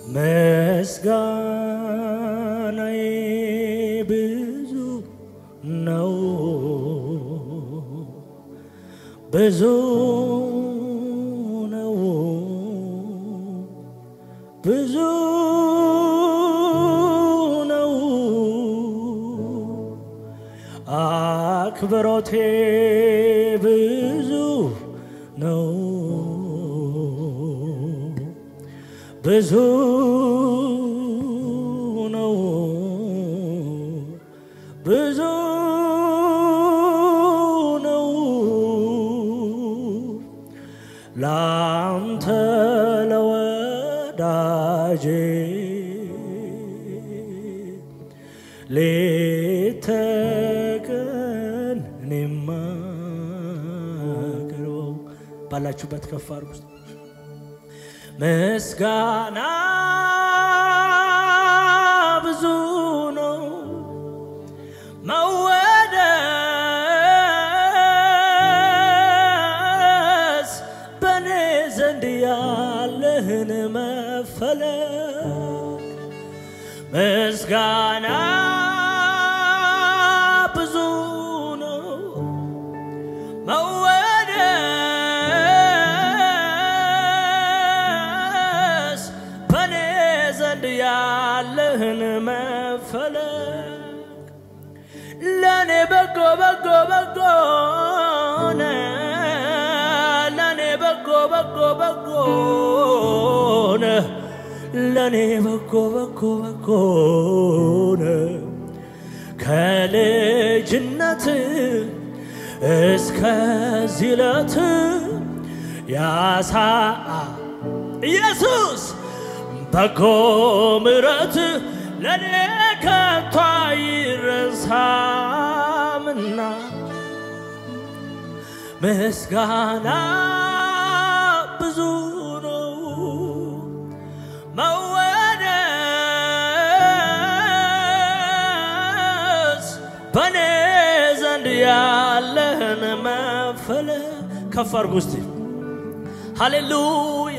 ምስጋናዬ ብዙ ነው ብዙ ነው ብዙ ነው አክብሮቴ ብዙ ነው ብዙ ነው ብዙ ነው ላንተ ለወዳጄ ሌት ተቀን እኔማ ቀርበው ባላችሁበት ከፍ አድርጉ። ምስጋና ብዙ ነው መወደስ በእኔ ዘንድ ያለህን መፈለግ ምስጋና ብዙ ነው መወደስ በእኔ ዘንድ ያለህን መፈለግ ለእኔ በጎ በጎ በጎ ነህ ለእኔ በጎ በጎ በጎ ነህ ለእኔ በጎ በጎ በጎ ነህ ከልጅነት እስከዚህ ዕለት ያሳ ኢየሱስ በጎ ምሕረት ለእኔ ከቶ አይረሳምና ምስጋና ብዙ ነው መወደስ በእኔ ዘንድ ያለህን መፈለግ ከፍ አድርጉ እስቲ ሃሌሉያ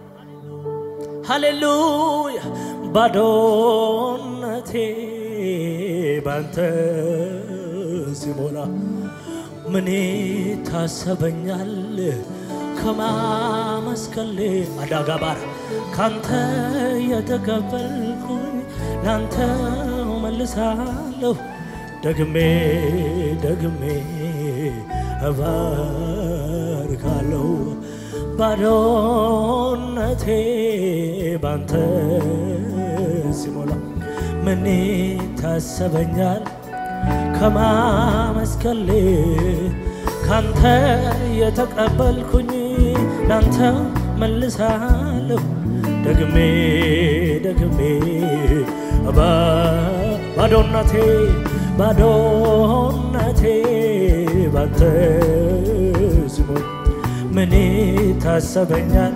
ሃሌሉያ ባዶነቴ ባንተ ሲሞላ ምን ታሰበኛል ከማመስከሌ አዳጋ ባር ካንተ የተቀበልኩኝ ላንተ መልሳለሁ ደግሜ ደግሜ እባርካለሁ ባዶነቴ ባንተ ሲሞላ ምን ታሰበኛል ከማመስከሌ ካንተ የተቀበልኩኝ ላንተ መልሳለሁ ደግሜ ደግሜ ባዶነቴ ባዶነቴ ባንተ ሲሞላ ምን ታሰበኛል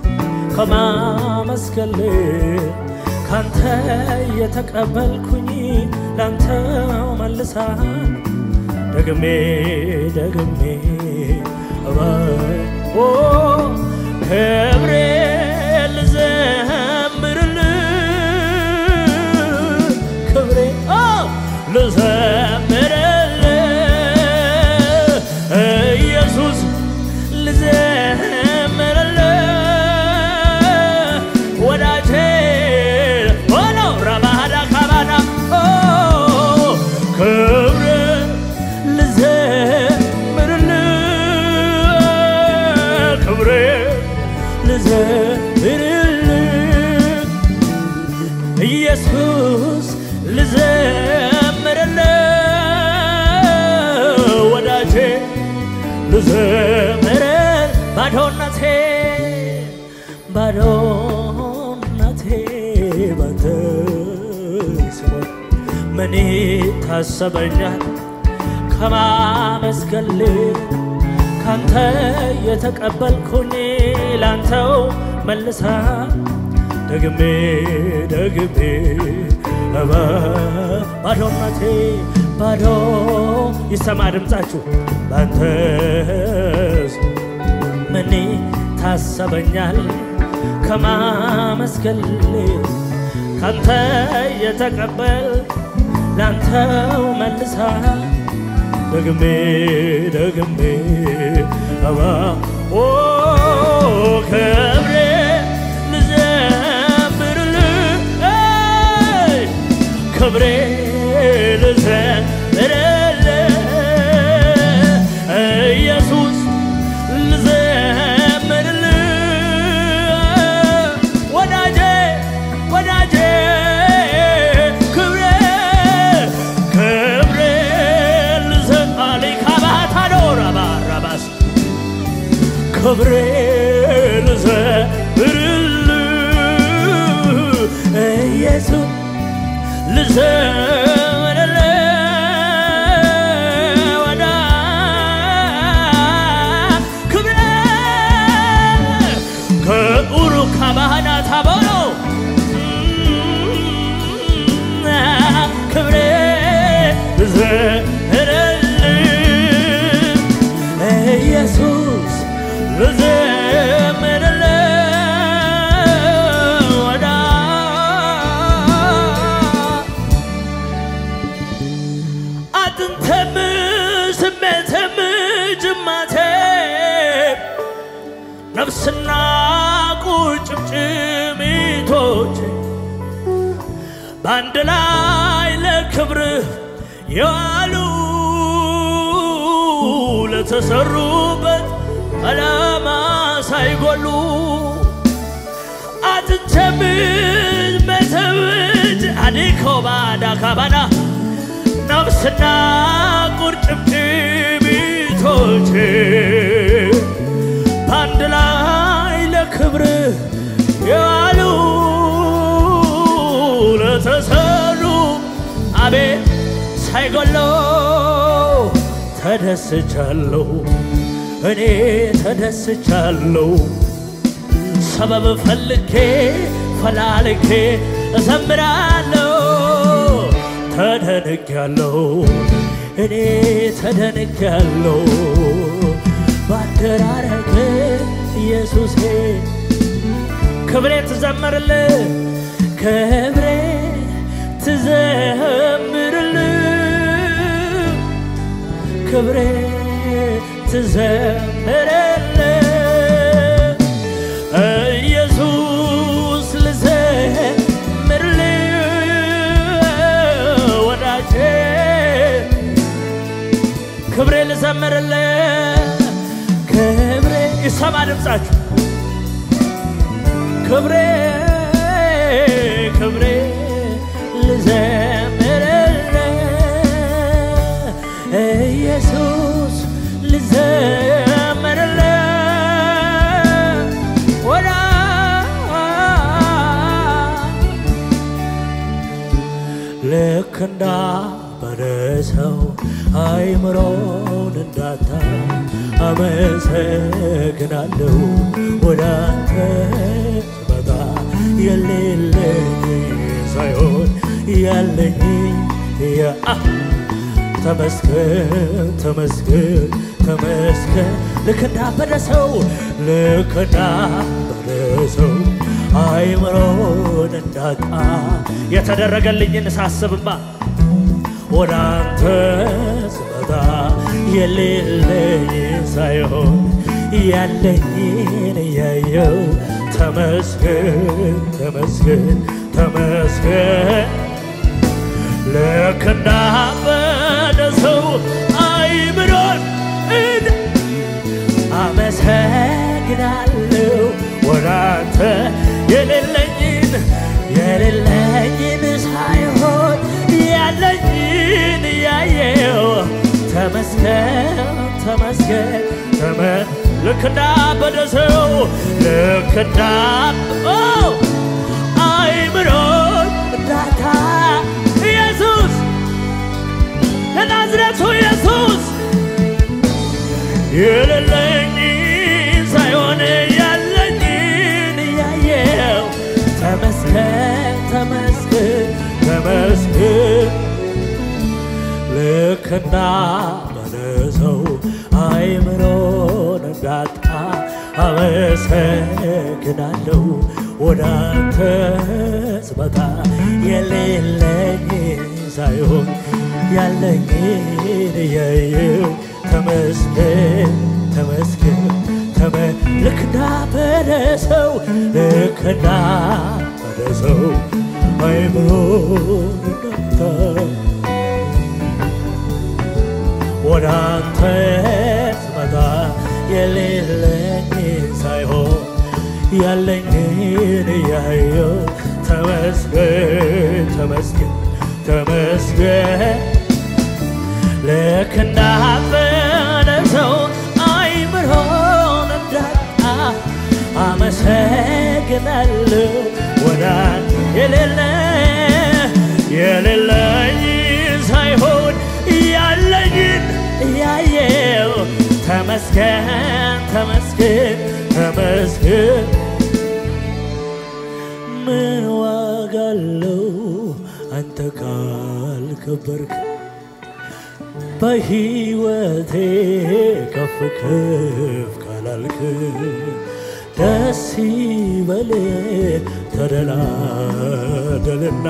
ከማመስገል ካንተ የተቀበልኩኝ ላንተ መልሳ ደግሜ ደግሜ ኦ ክብሬ ልዘምርል ክብሬ ልዘምርል ኢየሱስ ልዘምርል ወዳጄ ሆኖ ረባዳ ካባና ክብር ልዘምርል ክብሬ ልዘምርል ኢየሱስ ልዘምርል ወዳጄ ልዘምር ባዶነቴ ባዶነቴ ባንተ ሲሞላ ምን ታሰበኛል ከማመስገል ካንተ የተቀበልኩኝ ላንተው መልሳ ደግሜ ደግሜ ባዶነቴ ባዶ ይሰማ ድምፃችሁ ባንተስ ምን ታሰበኛል ከማመስገን ካንተ የተቀበል ላንተው መልሳ ደግሜ ደግሜ አባ ኦ ክብሬ ልዘምርልህ አይ፣ ክብሬ ልዘምርልህ ኢየሱስ ልዘምርልህ ወዳጄ ወዳጄ ክብሬ ክብሬ ልዘምራሌ ካባታዶር አባራባስ ክብሬ ልዘምርልህ ኢየሱስ ልዘምርልህ ወዳ ክብሬ ከኡሩ ካባህና ታቦሎ ክብሬ ልዘምርልህ ኢየሱስ ልዘምርልህ ወዳ አጥንተም ስሜትም ጅማቴ ነፍስና ቁርጭምጭሚቶች በአንድ ላይ ለክብርህ የዋሉ ለተሰሩበት ዓላማ ሳይጎሉ አጥንተምዝ መተብጅ አዲኮባዳ ካባዳ ነፍስና ቁርጭምጭሚቶች በአንድ ላይ ለክብርህ የዋሉ ለተሰሩ አቤት ሳይጎለው ተደስቻለሁ እኔ ተደስቻለሁ ሰበብ ፈልጌ ፈላልጌ እዘምራለሁ ተደንቄያለሁ እኔ ተደንቄያለሁ ባደራረግ ኢየሱሴ ክብሬ ትዘምርልህ ክብሬ ትዘምርልህ ክብሬ ትዘምርልህ ኢየሱስ ልዘምርልህ ወዳጄ ክብሬ ልዘምርልህ ክብሬ ይሰማ ድምፃችሁ ክብሬ ክብሬ ልዘምርልህ ኢየሱስ ልዘምርልህ ወዳ ልክ እንዳበረሰው አይምሮን እንዳታ አመሰግናለሁ ወደ አንተ ስመጣ የሌለኝ ሳይሆን ያለኝ ያ ተመስገን ተመስገን ተመስገን ልክ እንዳበደ ሰው ልክ እንዳበደ ሰው አይምሮን እንዳጣ የተደረገልኝን ሳስብማ ወደ አንተ ስመጣ የሌለኝ ሳይሆን ያለኝን እያየው ተመስገን ተመስገን ተመስገን ልክ እንዳበደ ሰው አይምሮን እንደ አመሰግናለሁ ወደ አንተ የሌለኝን የሌለኝን ሳይሆን ያለኝን ያየው ተመስገን ተመስገን ተመ ልክ እንዳበደ ሰው ልክ እንዳ አይምሮን እንዳታ ኢየሱስ የናዝሬቱ ኢየሱስ የሌለኝን ሳይሆን ያለኝን እያየው ተመስገን ተመስገን ተመስገን ልክ እንዳበደ ሰው አይምሮን እንዳጣ አመሰግናለሁ ወደ አንተ ስመጣ የሌለኝ ሳይሆን ያለኝን እያየው ተመስገን ተመስገን ተመ ልክ እንዳበደሰው ልክ እንዳበደሰው አይምሮ እንዳታ ወደ አንተ ስመጣ የሌለኝን ሳይሆን ያለኝን እያየው ተመስገን ተመስገን ተመስገን ልክ እንዳበደ ሰው አይምሮን እንዳጣ አመሰግናለሁ ወደ አንተ የሌለ የሌለኝ ሳይሆን ያለኝን እያየው ተመስገን ተመስገን ተመስገን ምን ዋጋ አለው አንተ ካልከበርክ በሕይወቴ ከፍ ከፍ ካላልክ ደስ ይበል ተደላደልና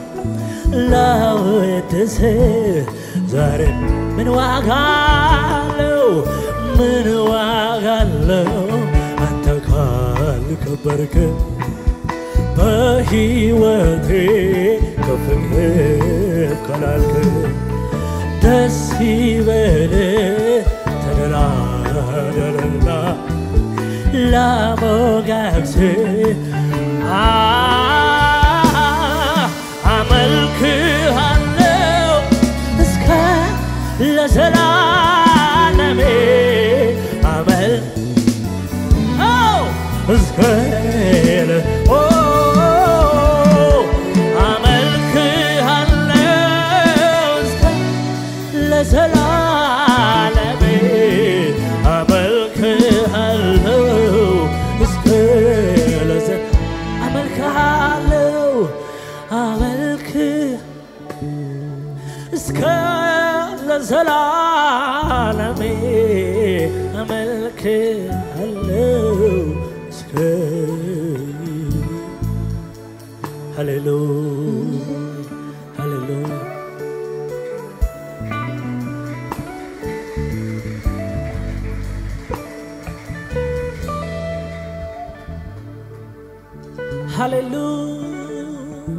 ላወድስ ዛሬ ምን ዋጋ አለው ምን ዋጋ አለው አንተ ካልከበርክ በሕይወቴ ከፍ ከፍ ካላልክ ደስ ይበል ተደላደልና ላሞጋግስ አመልክሃለው እስከ ለዘላለሜ አመል እስከ ለ- ኦ አመልክሃለው እስከ ለዘላለሜ አመልክሃለው እስከ ለዘ አመልክሃለው አመልክ እስከ ለዘላለሜ አመልክሃለው እስከ ሃሌሉያ ሃሌሉያ ሃሌሉያ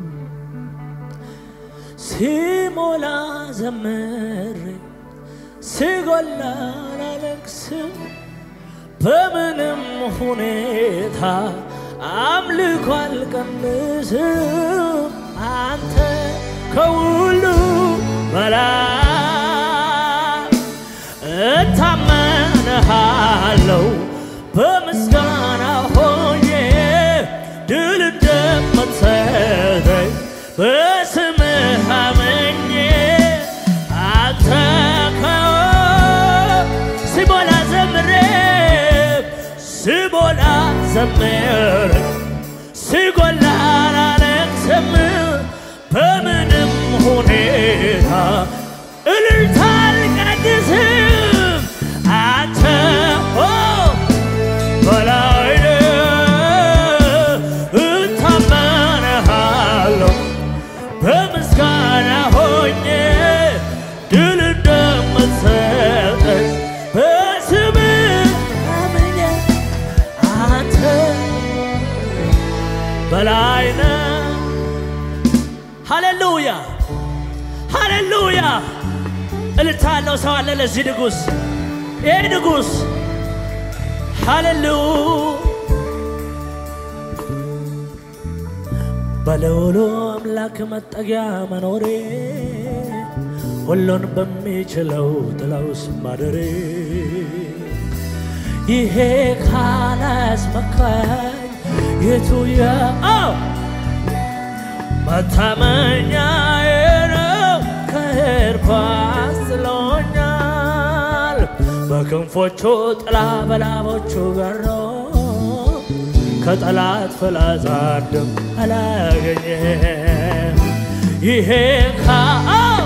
ሲሞላ ዘመሬ ሲጎላ ላለቅስም በምንም ሁኔታ አምልኮ አልቀንስም አንተ ከሁሉ በላይ እታመንሃለው በምስጋና ሆኜ ድል እንደምትሰጠኝ በስምህ አምኜ አንተ ከ- ሲሞላ ዘምሬ ሲሞላ ዘምር ሲጎላ ላለቅስም በምንም ሁኔታ እልልታ አልቀንስም አንተ ኦ በላይ እታመንሃለሁ በምስጋና ሆኜ ድል እንደምትሰጠኝ በስምህ አምኜ አንተ በላይ ነህ። ሃሌሉያ ሃሌሉያ! እልልታ ያለው ሰው አለ ለዚህ ንጉሥ ይህ ንጉሥ ሃሌሉያ በልዑሉ አምላክ መጠጊያ መኖሬ ሁሉን በሚችለው ጥላ ውስጥ ማደሬ ይሄ ካላስመካኝ የቱ የአው መታመኛዬ ነው ከእርኳ አስጥሎኛል በክንፎቹ ጥላ በላቦቹ በሮ ከጠላት ፍላጻ አንድም አላገኘም ይሄ ካው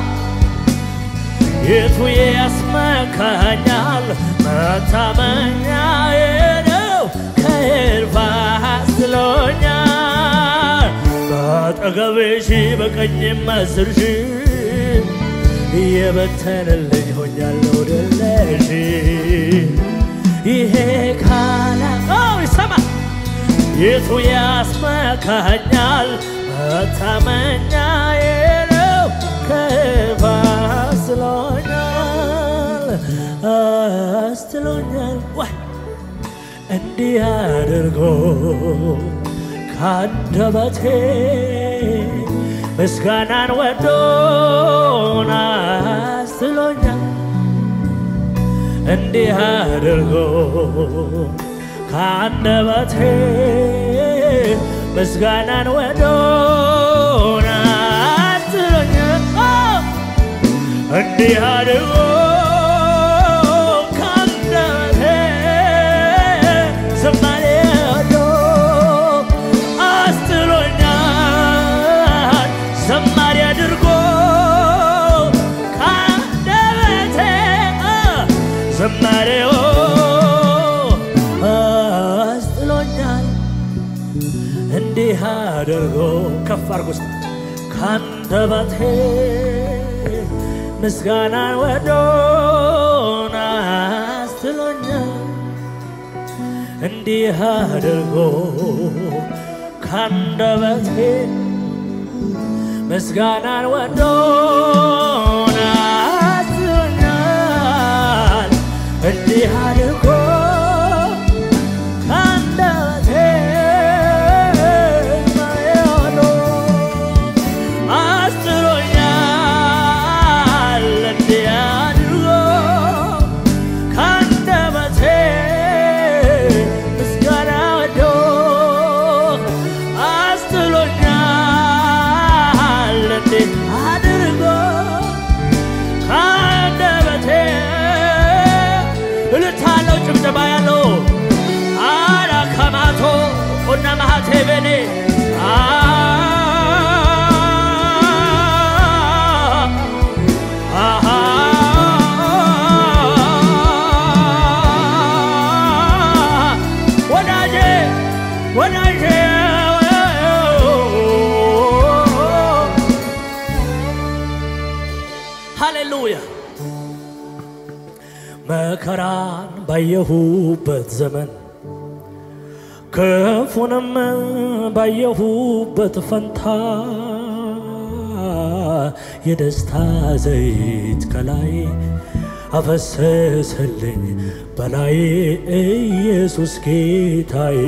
የቱ ያስመካኛል መታመኛዬ ነው ከእልፍ አስጥሎኛል በአጠገቤ ሺህ በቀኝም አስር ሺህ እየበተንልኝ ሆኛለሁ ድል ነሽ ይሄ ካላቀው ይሰማ የቱ ያስመካኛል መታመኛዬ ነው ከእልፍ አስጥሎኛል አስጥሎኛል ወይ እንዲህ አድርጎ ከአንደበቴ ምስጋናን ወዶን አስጥሎኛል እንዲህ አድርጎ ከአንደበቴ ምስጋናን ወዶን አስጥሎኛል እንዲህ አድርጎ ከአንደበቴ ዝማሬ ወዶ አስጥሎኛል ዘማሪ አድርጎ ከአንደበቴ ዘማሬው አስጥሎኛል እንዲህ አድርጎ ከፍ አድርጎ ውስጥ ከአንደበቴ ምስጋናን ወዶን አስጥሎኛል እንዲህ አድርጎ ከአንደበቴ ምስጋናን ወዶን አስጥሎኛል እንዲህ አድርጎ ከአንደበቴ ማየሆኖ አስጥሎኛል እንዲህ አድርጎ ከአንደበቴ ምስጋና ወዶ አስጥሎኛል እንዲህ አድርጎ ከአንደበቴ እልልታ ያለው ጭብጨባ ያለው አላ ከማቶ ቁና ማሃቴ ቤኔ ወዳጄ ወዳጄ ሃሌሉያ መከራን ባየሁበት ዘመን ክፉንም ባየሁበት ፈንታ የደስታ ዘይት ከላይ አፈሰሰልኝ በላይ ኢየሱስ ጌታዬ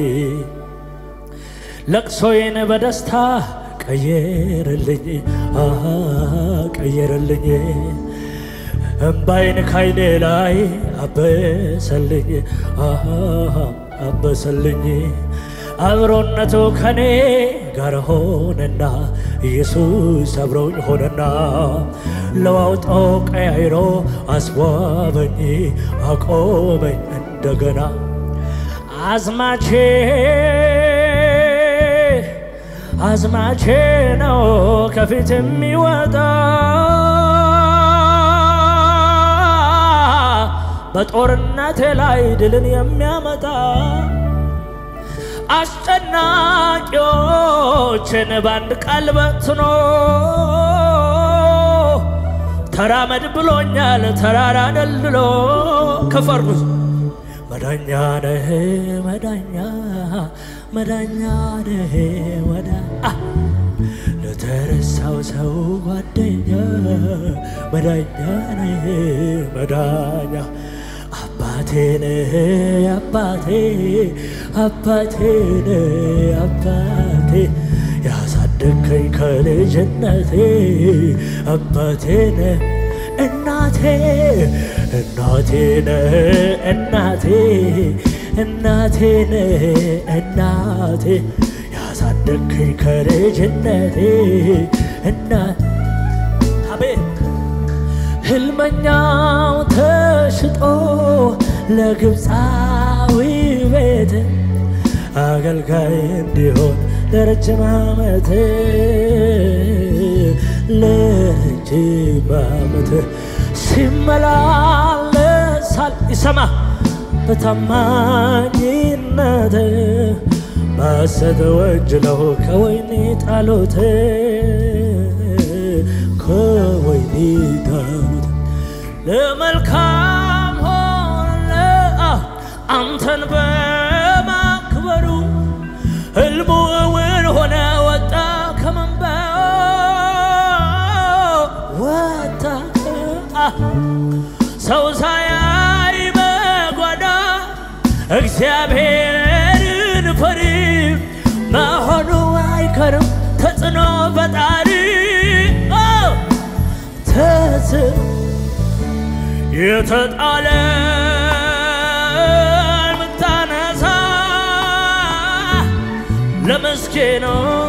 ለቅሶዬን በደስታ ቀየረልኝ አሃ ቀየረልኝ እምባይን ካይኔ ላይ አበሰልኝ አሃ አበሰልኝ አብሮነቱ ከኔ ጋር ሆነና ኢየሱስ አብሮኝ ሆነና ለዋውጦ ቀያይሮ አስዋበኝ አቆመኝ እንደገና አዝማቼ አዝማቼ ነው ከፊት የሚወጣ በጦርነቴ ላይ ድልን የሚያመጣ አስጨናቂዎችን በአንድ ቃል በትኖ ተራመድ ብሎኛል ተራራ ደልድሎ ከፈርኩት መዳኛ ነህ መዳኛ መዳኛ ነህ መዳ ለተረሳው ሰው ጓደኛ መዳኛ ነህ መዳኛ አባቴ ነህ አባቴ አባቴ ነህ አባቴ ያሳደግከኝ ከልጅነቴ አባቴ ነህ እናቴ እናቴ ነህ እናቴ እናቴ ነህ እናቴ ያሳደግከኝ ከልጅነቴ እና አቤት ህልመኛው ተሽጦ ለግብፃዊ ቤት አገልጋይ እንዲሆን ለረጅም ዓመት ለረጅም ዓመት ሲመላለሳል ይሰማ በታማኝነት በቸርነት በሐሰት ወንጅለው ከወይኔ ጣሉት ከወይኔ ጣሉት ለመልካም ሆነ አንተን በማክበሩ ህልሙ እውን ሆነ ወጣ ከመንበው ወጣ ሰው ሳያይ በጓዳ እግዚአብሔርን ፈሪ መሆኑ አይከርም ተጽዕኖ ፈጣሪ ተጽ የተጣለ ምታነሳ ለመስኪኑ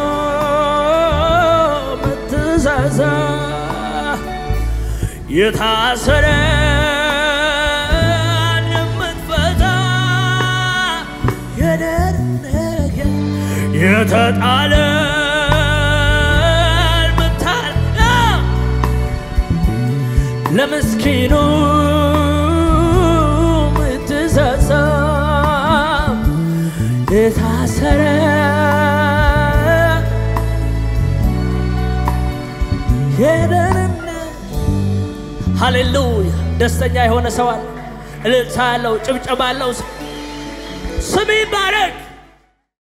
ምትሳሳ የታሰረ የምትፈታ የደረገ የተጣለ ምታነ ለምስኪኑ ምትሳሳ የታሰረ የደህንነት ሃሌሉያ ደስተኛ የሆነ ሰው አለ። እልልታ ያለው ጭብጨባ ያለው ሰው ስም ይባረክ።